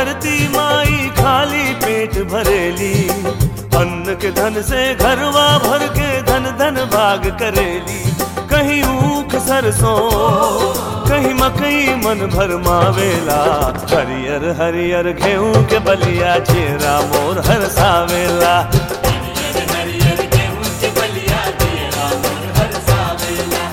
धरती माई खाली पेट भरेली अन्न के धन से घरवा भर के धन धन भाग करेली कहीं ऊख सरसों कहीं मकई मन भर मावेला हरियर हरियर गेहूं के बलिया चेरा मोर हर सावेला हरियर गेहूं के बलिया तेरा मोर हर सावेला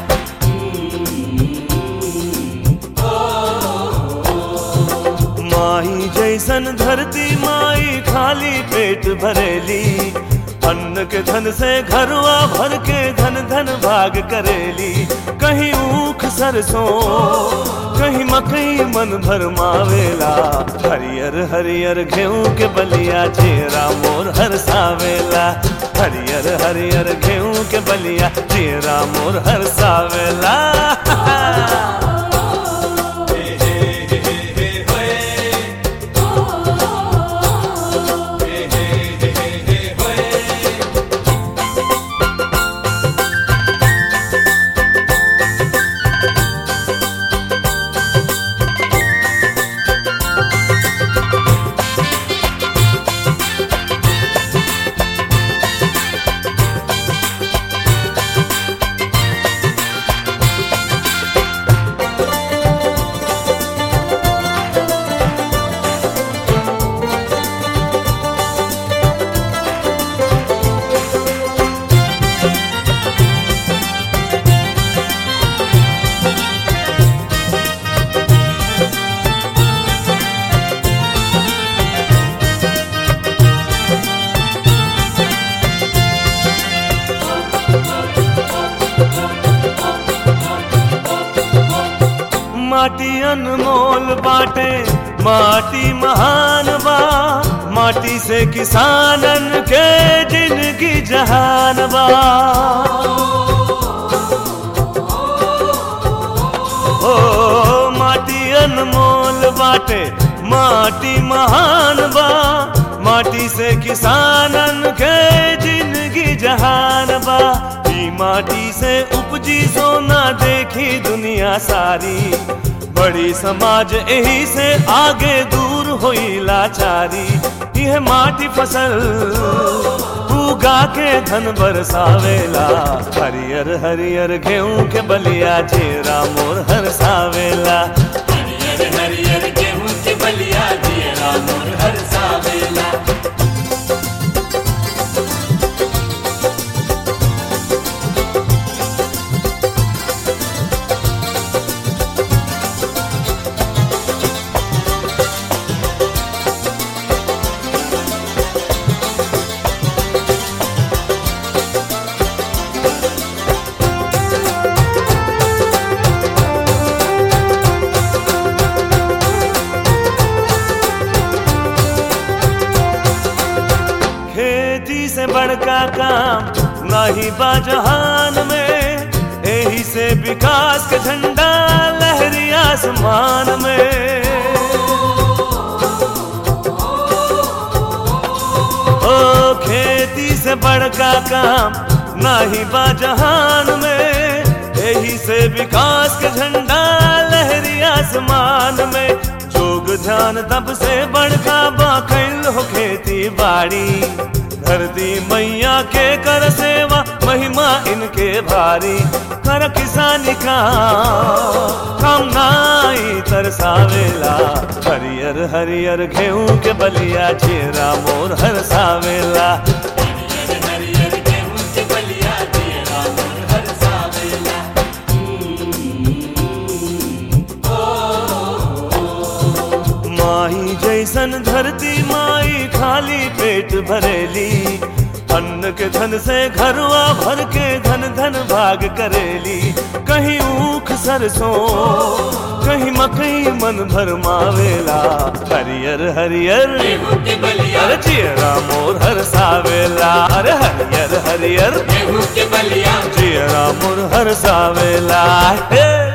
माही जैसन धरती माई खाली पेट भरेली अन्न के धन से घरवा भर के धन धन भाग करेली कहीं ऊख सरसों कहीं मकई मन भर मावेला हरियर हरियर गेहूं के बलिया चेरा मोर हर सावेला हरियर हरियर गेहूं के बलिया चेरा मोर हर सावेला माटी अनमोल बाटे माटी महान बा माटी से किसानन के जिंदगी जहान बा ओ माटी अनमोल बाटे माटी महान बा माटी से किसानन के जिंदगी जहान बा ई माटी से उपजी सोना देखी दुनिया सारी बड़ी समाज यही से आगे दूर होई लाचारी यह माटी फसल उगा के धन बरसावेला हरियर हरियर गेहूं के बलिया चेरा मोर हर सावेला हरियर हरियर गेहूं के बलिया तेरा मोर हर सावेला खेती से बड़का काम नाही बा जहान में यही से विकास के झंडा लहरी आसमान में ओ खेती से बड़का काम नाही बा जहान में यही से विकास के झंडा लहरी आसमान में जोग ध्यान तब से बड़का बा कैल हो खेती बाड़ी धरती मैया के कर सेवा महिमा इनके भारी कर किसानी का काम नाई तरसावेला हरियर हरियर गेहूं के बलिया चेरा मोर हर सावेला हरियर हरियर गेहूं के बलिया तेरा मोर हर सावेला माही जैसन धरती माई खाली पेट भरेली अन्न के धन से घरवा भर के धन धन भाग करेली कहीं ऊख सरसों कहीं मकई मन भर मावेला हरियर हरियर गेहूं के बलिया अरे चेरा मोर हर सावेला अरे हरियर हरियर गेहूं के बलिया चेरा मोर हर सावेला हे